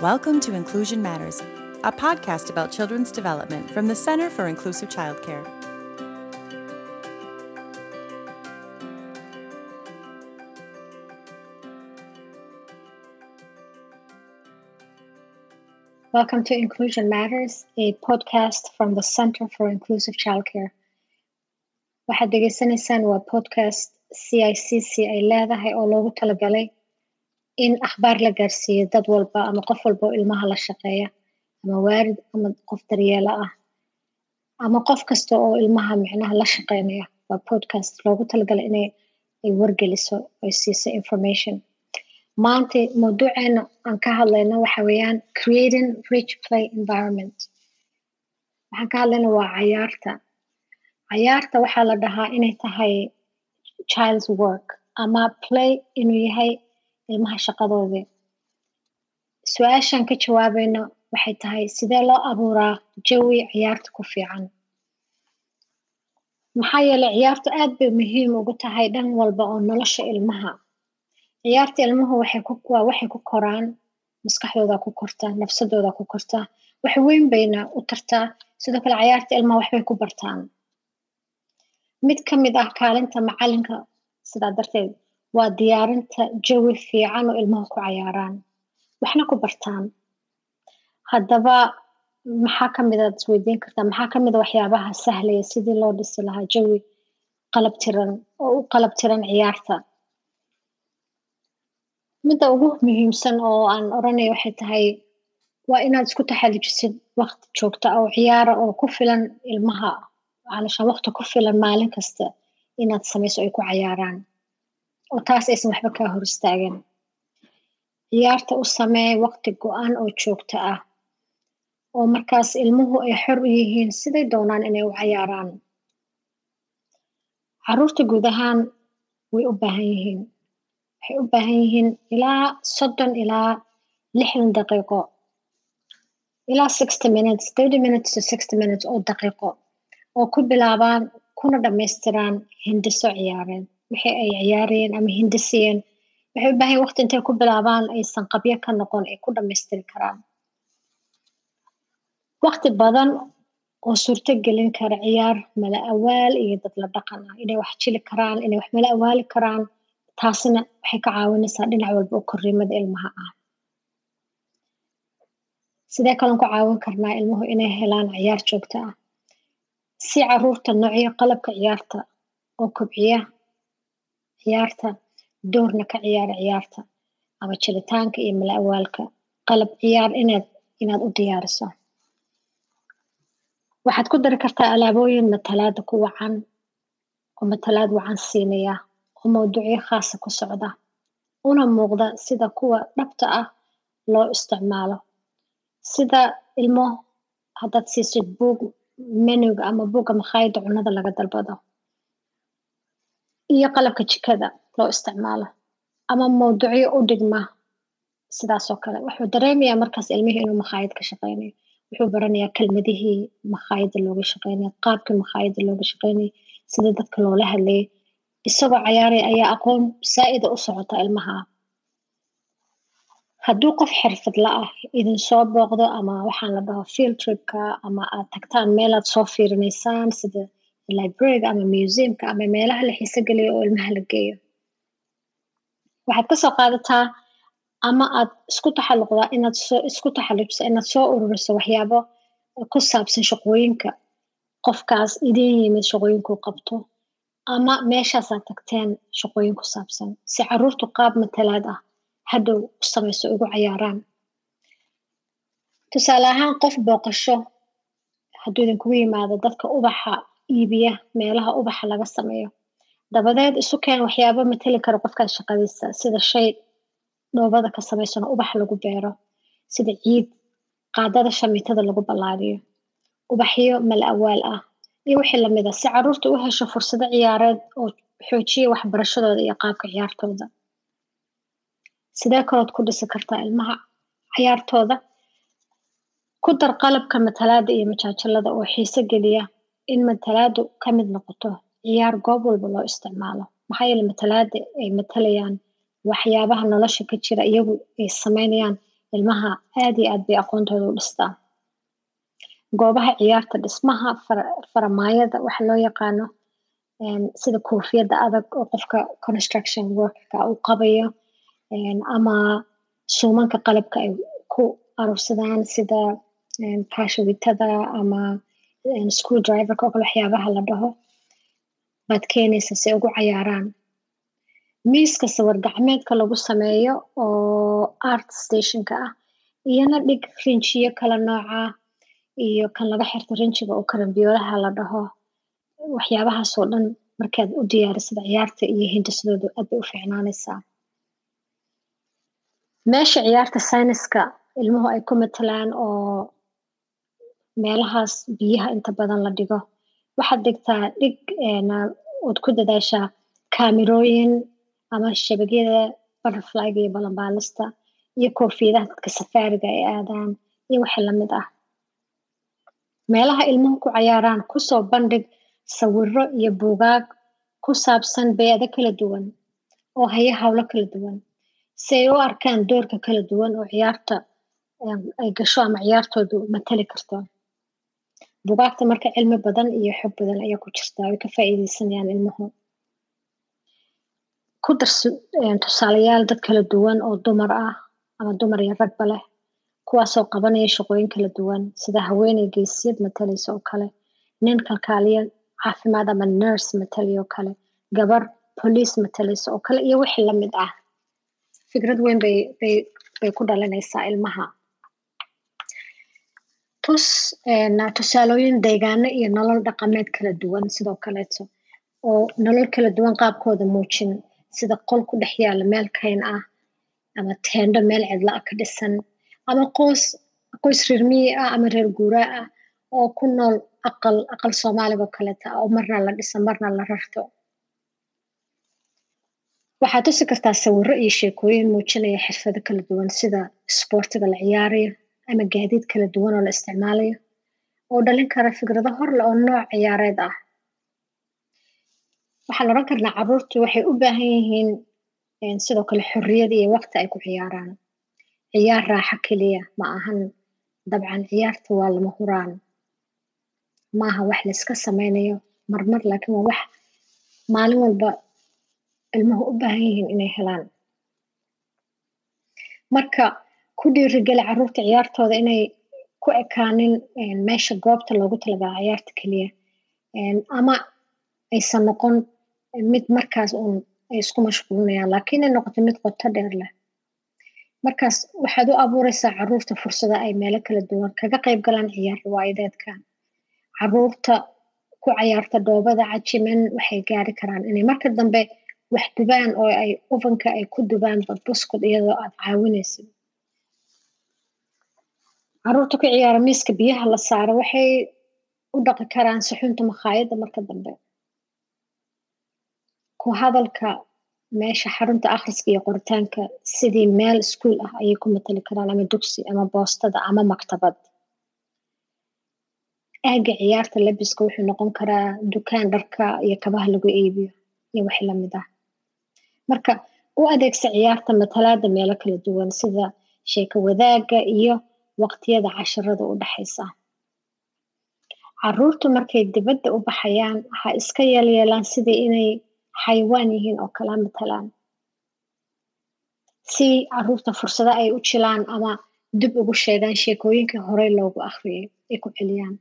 Welcome to Inclusion Matters, a podcast about children's development from the Center for Inclusive Childcare. Welcome to Inclusion Matters, a podcast from the Center for Inclusive Childcare. waxaad dhegeysanaysaan waa podcast c i c c ay leedahay oo loogu talagalay in akhbaar la gaarsiiyo dad walba ama qof walba oo ilmaha la shaqeeya ama waarid ama qof daryeelo ah ama qof kasta oo ilmaha micnaha la shaqeynaya waa podcast loogu talagalay inay ay wargeliso ay siiso information maanta mawduuceena aan ka hadlayno waxa weeyaan creating rich play environment waxaan ka hadlayna waa cayaarta cayaarta waxaa la dhahaa inay tahay child's work ama play inuu yahay ilmaha shaqadoodii su-aashaan ka jawaabayno waxay tahay sidee loo abuuraa jawi ciyaarta ku fiican maxaa yeelay ciyaartu aad bay muhiim ugu tahay dhan walba oo nolosha ilmaha ciyaarta ilmuhu waxay ku waa waxay ku koraan maskaxdooda ku kortaa nafsadooda ku kortaa wax weyn bayna u tartaa sidoo kale ciyaarta ilmaha waxbay ku bartaan mid ka mid ah kaalinta macalinka sidaa darteed waa diyaarinta jawi fiican oo ilmuhu ku cayaaraan waxna ku bartaan haddaba maxaa ka mid aad isweydiin kartaa maxaa ka mid a waxyaabaha sahlaya sidii loo dhisi lahaa jawi qalab tiran oo u qalab tiran ciyaarta midda ugu muhiimsan oo aan odhanaya waxay tahay waa inaad isku taxalujisid waqti joogta oo ciyaara oo ku filan ilmaha calashaan waqti ku filan maalin kasta inaad samayso ay ku cayaaraan oo taas aysan waxba kaa hor istaagin ciyaarta u samee waqti go-an oo joogto ah oo markaas ilmuhu ay xor u yihiin siday doonaan inay u cayaaraan caruurta guud ahaan way u baahan yihiin waxay u baahan yihiin ilaa soddon ilaa lixdan daqiiqo ilaa sixty minutes thirty minutes to sixty minutes oo daqiiqo oo ku bilaabaan kuna dhammaystiraan hindiso ciyaareed wixii ay ciyaarayeen ama hindisiyeen waxay u baahan yihin waqti intay ku bilaabaan aysan qabyo ka noqon ay ku dhammaystiri karaan waqti badan oo suurto gelin kara ciyaar mala awaal iyo dad la dhaqan ah inay wax jili karaan inay wax mala awaali karaan taasina waxay ka caawinaysaa dhinac walba oo korriimada ilmaha ah sidee kalen ku caawin karnaa ilmuhu inay helaan ciyaar joogto ah si caruurta noocyo qalabka ciyaarta oo kobciya ciyaarta doorna ka ciyaara ciyaarta ama jiritaanka iyo mala awaalka qalab ciyaar inaad inaad u diyaariso waxaad ku dari kartaa alaabooyin matalaada ku wacan oo matalaad wacan siinaya oo mawduucyo khaasa ku socda una muuqda sida kuwa dhabta ah loo isticmaalo sida ilmo haddaad siisid buug menuga ama buugga makhaayadda cunada laga dalbado iyo qalabka jikada loo isticmaalo ama mawduucyo u dhigma sidaasoo kale wuxuu dareemayaa markaas ilmihii inuu makhaayad ka shaqeynayo wuxuu baranayaa kelmadihii makhaayadda looga shaqeynaya qaabkii makhaayadda looga shaqeynaya sida dadka loola hadlayay isagoo cayaaraya ayaa aqoon saa'ida u socota ilmaha hadduu qof xirfadla ah idin soo booqdo ama waxaan la dhaho field tripka ama aad tagtaan meel aad soo fiirinaysaan sida librariga ama museumka ama meelaha la xiiso geliyo oo ilmaha la geeyo waxaad kasoo qaadataa ama aad isku taxalluqdaa inaad soo isku taxallujiso inaad soo ururiso waxyaabo ku saabsan shaqooyinka qofkaas idin yimid shaqooyinkuu qabto ama meeshaasaad tagteen shaqooyin ku saabsan si caruurtu qaab matalaad ah hadhow u samayso ugu cayaaraan tusaale ahaan qof booqasho hadduu idinkugu yimaado dadka ubaxa iibiya meelaha ubaxa laga sameeyo dabadeed isu keen waxyaabo matali kara qofkaas shaqadiisa sida shay dhoobada ka samaysan oo ubax lagu beero sida ciid qaadada shamiitada lagu ballaadiyo ubaxyo mala awaal ah iyo wixii lamid a si caruurta u hesho fursado ciyaareed oo xoojiya waxbarashadooda iyo qaabka ciyaartooda sidee kalood ku dhisi kartaa ilmaha ciyaartooda ku dar qalabka matalaada iyo majaajilada oo xiiso geliya in matalaadu ka mid noqoto ciyaar goob walba loo isticmaalo maxaa yeele matalaada ay matalayaan waxyaabaha nolosha ka jira iyagu ay sameynayaan ilmaha aad iyo aad bay aqoontooda u dhistaa goobaha ciyaarta dhismaha faramaayada waxa loo yaqaano sida koofiyadda adag oo qofka construction workka uu qabayo ama suumanka qalabka ay ku aruursadaan sida kaashawitada ama school driverka oo kale waxyaabaha la dhaho baad keenaysa si ugu cayaaraan miiska sawir gacmeedka lagu sameeyo oo art stationka ah iyona dhig rinjiyo kala nooca iyo kan laga xirto rinjiga oo karambiyoolaha la dhaho waxyaabahaasoo dhan markaad u diyaarisada ciyaarta iyo hindisadooda aad bay u fiicnaanaysaa meesha ciyaarta sayniska ilmuhu ay ku matalaan oo meelahaas biyaha inta badan la dhigo waxaad dhigtaa dhig ood ku dadaashaa kaamirooyin ama shabagyada butterflyga iyo balanbaalista iyo koofiyadaha dadka safaariga ay aadaan iyo wixii lamid ah meelaha ilmuhu ku cayaaraan kusoo bandhig sawiro iyo buugaag ku saabsan beedo kala duwan oo haya howlo kala duwan si ay u arkaan doorka kala duwan oo ciyaarta ay gasho ama ciyaartoodu matali karto bugaagta marka cilmi badan iyo xog badan ayaa ku jirtaa way ka faa'iideysanayaan ilmuhu ku dar tusaalayaal dad kala duwan oo dumar ah ama dumar iyo ragba leh kuwaasoo qabanaya shaqooyin kala duwan sida haweeney geesiyad matalaysa oo kale nin kalkaaliya caafimaad ama nurse matalaya oo kale gabar police matalaysa oo kale iyo wixii lamid ah fikrad weyn bay bay bay ku dhalinaysaa ilmaha tus tusaalooyin deegaano iyo nolol dhaqameed kala duwan sidoo kaleeto oo nolol kala duwan qaabkooda muujin sida qol ku dhex yaala meel kayn ah ama teendho meel cidla ah ka dhisan ama qoys qoys reer miyi ah ama reer guuraa ah oo ku nool aqal aqal soomaaliga oo kaleeta oo marna la dhiso marna la rarto waxaad tusi kartaa sawiro iyo sheekooyin muujinaya xirfado kala duwan sida isboortiga la ciyaarayo ama gaadiid kala duwan oo la isticmaalayo oo dhalin kara fikrado horle oo nooc ciyaareed ah waxaan odhan karnaa carruurtu waxay u baahan yihiin sidoo kale xorriyad iyo waqti ay ku ciyaaraan ciyaar raaxo keliya ma ahan dabcan ciyaarta waa lama huraan maaha wax layska sameynayo marmar laakiin waa wax maalin walba ilmuhu u baahan yihiin inay helaan marka ku dhiirigeli carruurta ciyaartooda inay ku ekaanin meesha goobta loogu talagala ciyaarta keliya ama aysan noqon mid markaas uun ay isku mashquulinayaan laakiin ay noqoto mid qoto dheer leh markaas waxaad u abuureysaa carruurta fursado ay meelo kala duwan kaga qayb galaan ciyaar riwaayadeedka carruurta ku cayaarta dhoobada cajiman waxay gaari karaan inay marka dambe wax dubaan oo ay ovenka ay ku dubaan buskud iyadoo aad caawinaysid carruurta ku ciyaara miiska biyaha la saaro waxay u dhaqi karaan suxuunta makhaayadda marka dambe ku hadalka meesha xarunta akhriska iyo qoritaanka sidii meel iskuol ah ayay ku matali karaan ama dugsi ama boostada ama maktabad aagga ciyaarta labiska wuxuu noqon karaa dukaan dharka iyo kabaha lagu iibiyo iyo wixii lamid ah marka u adeegsa ciyaarta matalaada meelo kala duwan sida sheeko wadaagga iyo waqtiyada casharada u dhexaysa carruurtu markay dibadda u baxayaan ha iska yeelyeelaan sidii inay xayawaan yihiin oo kala matalaan si carruurta fursado ay u jilaan ama dib ugu sheegaan sheekooyinkii horey loogu akhriyay ay ku celiyaan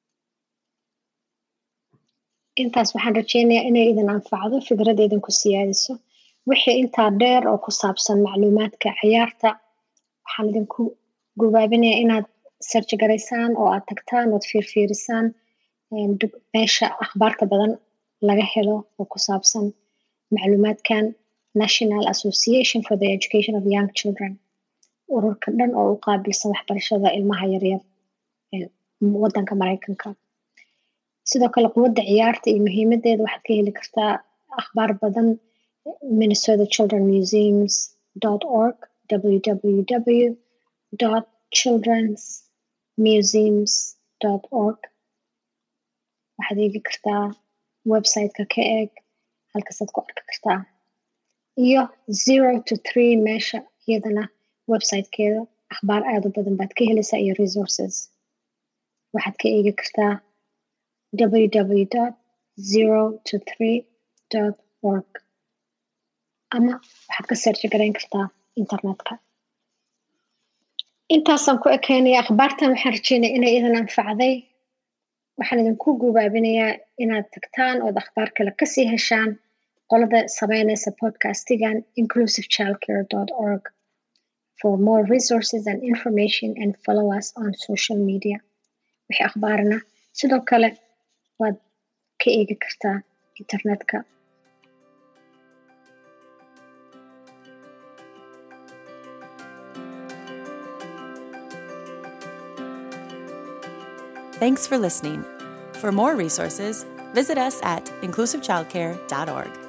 intaas waxaan rajeynayaa inay idin anfacdo fikrada idinku siyaadiso wixii intaa dheer oo ku saabsan macluumaadka ciyaarta waxaan idinku gubaabinayaa inaad sarji garaysaan oo aad tagtaan ood fiirfiirisaan meesha akhbaarta badan laga helo oo ku saabsan macluumaadkan national association for the education of young children ururka dhan oo u qaabilsan waxbarashada ilmaha yaryar waddanka maraykanka sidoo kale quwadda ciyaarta iyo muhiimadeeda waxaad ka heli kartaa akhbaar badan minnesota children museums org www childrens museums org waxaad eegi kartaa websiteka ka eeg halkaasaad ku arki kartaa iyo zero to three meesha iyadana websitekeeda akhbaar aada u badan baad ka helaysaa iyo resources waxaad ka eegi kartaa www zero to three dot org ama waxaad ka searchi garayn kartaa internetka intaasaan ku ekeynaya akhbaartan waxaan rajeynaya inay idin anfacday waxaan idinku gubaabinayaa inaad tagtaan ood akhbaar kale kasii heshaan qolada sameynaysa podcastigan inclusive childcare dot org for more resources and information and follow us on social media wixii akhbaarna sidoo kale waad ka eegi kartaa internetka Thanks for listening. For more resources, visit us at inclusivechildcare.org.